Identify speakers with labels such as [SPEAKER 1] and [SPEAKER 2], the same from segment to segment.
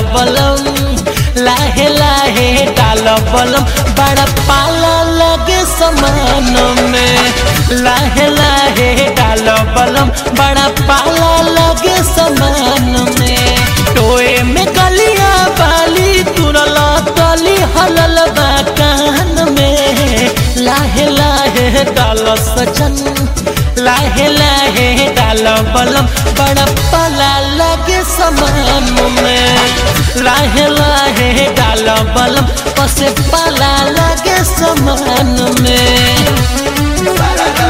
[SPEAKER 1] बलम लाहे लाहे डाल बलम बड़ा पाला लगे समान में लाहे लाहे डाल बलम बड़ा पाला लगे समान में टोए में गलिया बाली तुरला तली हलल बा कान में लाहे लाहे डाल सजन लाहे लाहे डाल बलम बड़ा पाला लगे समान में लाहे लाहे डाल बलम पसे पाला लगे समान में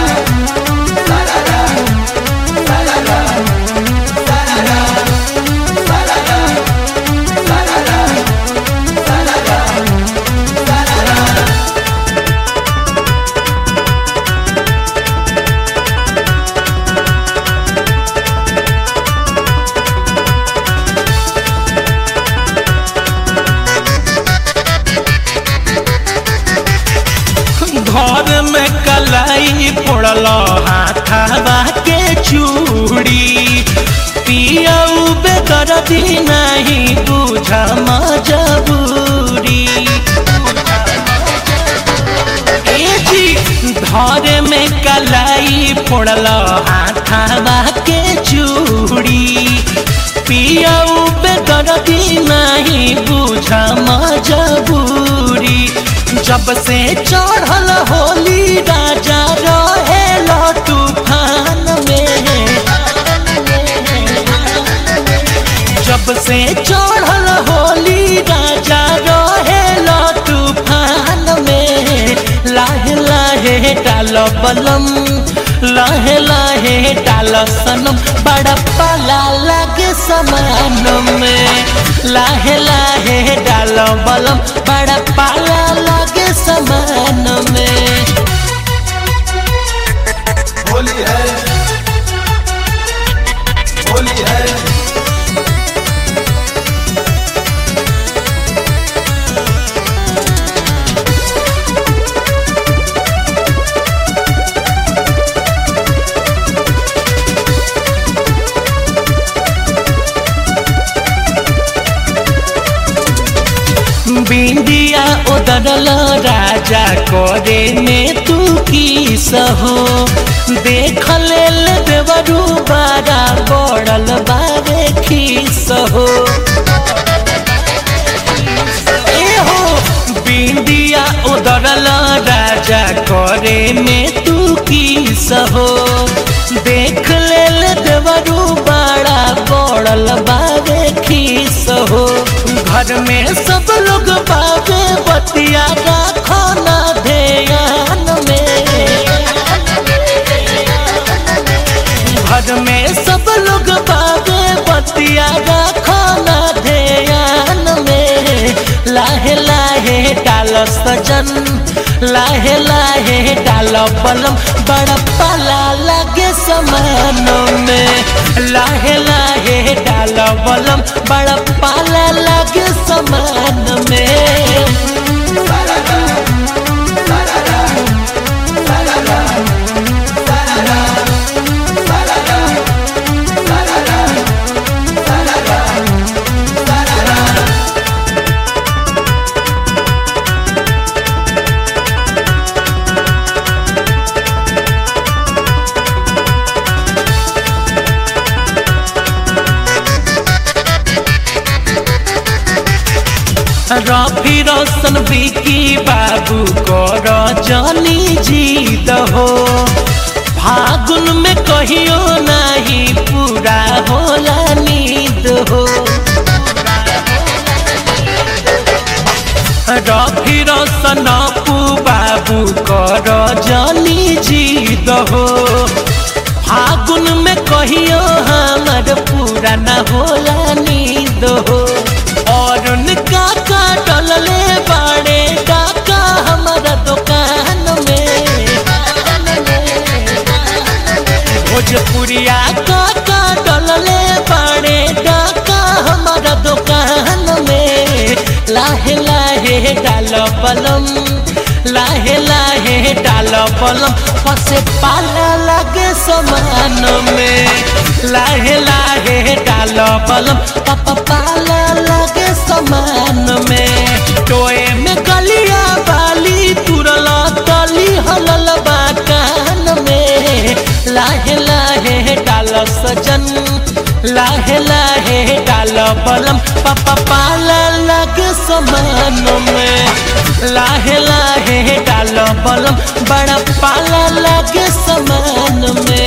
[SPEAKER 1] घर में कलाई पड़ल हाथावा के चूड़ी पियाऊ बेदर्दी नहीं बुझ मजबूरी ए जी घर में कलाई पड़ल हाथावा के चूड़ी पियाऊ बेदर्दी नहीं बुझ मजबूरी जब से चढ़ल होली राजा रहे तूफान में जब से चढ़ल होली राजा रहे तूफान में लाहे लाहे डाल बलम लाहे लाहे डाल सनम बड़ा पाला लगे समान में लाहे लाहे डाल बलम बड़ा पाला लगे समान में
[SPEAKER 2] होली है होली है
[SPEAKER 1] बिंदिया उदरल राजा करे में तू की सहो देख लेल देवरू बारा बड़ल बारे खीस हो ए हो बिंदिया उदरल राजा करे में तू की सहो देख लेल देवरू बाड़ा बड़ल बारे खीस हो घर में सब लोग बाबे बतिया राखो ना ध्यान में घर में सब लोग बाबे बतिया राखो ना ध्यान में लाहे लाहे डाल सजन लाहे लाहे डाल बलम बड़ा पाला लगे समान में लाहे लाहे डाल बलम बड़ा पाला लगे समान में रफी रोशन बिकी बाबू कर जानी जीत हो फागुन में कहियो नहीं पूरा होला नींद हो रफी रोशन अपू बाबू कर जानी जीत हो फागुन में कहियो हमर पूरा न होला नींद हो और उनका का डलले बाड़े काका हमारा दुकान में भोजपुरिया काका डलले बाड़े काका हमारा दुकान में लाहे लाहे डाल बलम लाहे लाहे डाल बलम फसे पाला लगे समान में लाहे लाहे डाल बलम पापा पाला लगे समान में टोए में गलिया बाली तुरला तली हलल बा कान में लाहे लाहे डाल सजन लाहे लाहे डाल बलम पापा पाला लगे समान में लाहे लाहे डाल बलम बड़ा पाला लगे समान में